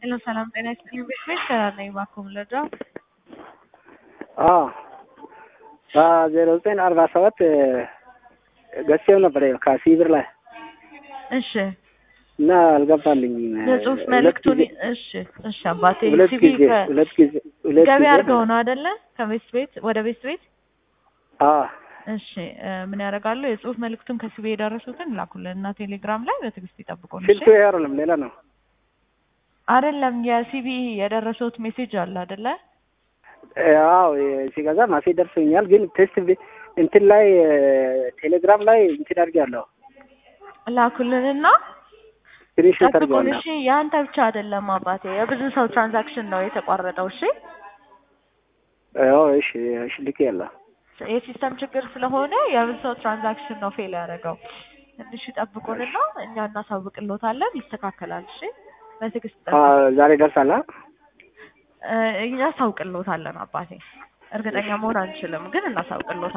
ሄሎ ሰላም ጤና ይስጥልኝ። ቤት ቤት ሰላም ነኝ። እባክዎን ልርዳው? አዎ በዜሮ ዘጠኝ አርባ ሰባት ገዝቼው ነበር ከሲብር ላይ እሺ እና አልገባልኝም። የጽሁፍ ሁለት መልእክቱን ጊዜ- እሺ እሺ አባቴ ሁለት ሲቪ ጊዜ ሁለት ጊዜ ሁለት ገቢ ጊዜ አድርገው ነው አይደለ? ከቤት ቤት ወደ ቤት ቤት አዎ እሺ እ ምን ያደርጋሉ? የጽሁፍ መልእክቱን ከሲቪ የደረሱትን ላኩልን እና ቴሌግራም ላይ በትዕግስት ይጠብቁን። እሺ ስልቱ ይሄ አይደለም ሌላ ነው። አይደለም የሲቪ የደረሱት ሜሴጅ አለ አይደለ? አዎ ሲገዛ ማሴ ደርሶኛል፣ ግን ቴስት ቤ- እንትን ላይ ቴሌግራም ላይ እንትን አድርጌያለሁ ላኩልንና ስክሪንሾት ጠብቁን። አድርጌዋለሁ። እሺ የአንተ ብቻ አይደለም አባቴ፣ የብዙ ሰው ትራንዛክሽን ነው የተቋረጠው። እሺ አዎ እሺ እሺ ልኬያለሁ። የሲስተም ችግር ስለሆነ የብዙ ሰው ትራንዛክሽን ነው ፌል ያደረገው። ትንሽ ይጠብቁንና እኛ እናሳውቅሎታለን፣ ይስተካከላል። እሺ በትዕግስት አ ጠብቁ። ዛሬ ደርሳላ እ እኛ እናሳውቅሎታለን አባቴ። እርግጠኛ መሆን አንችልም፣ ግን እናሳውቅሎታለን።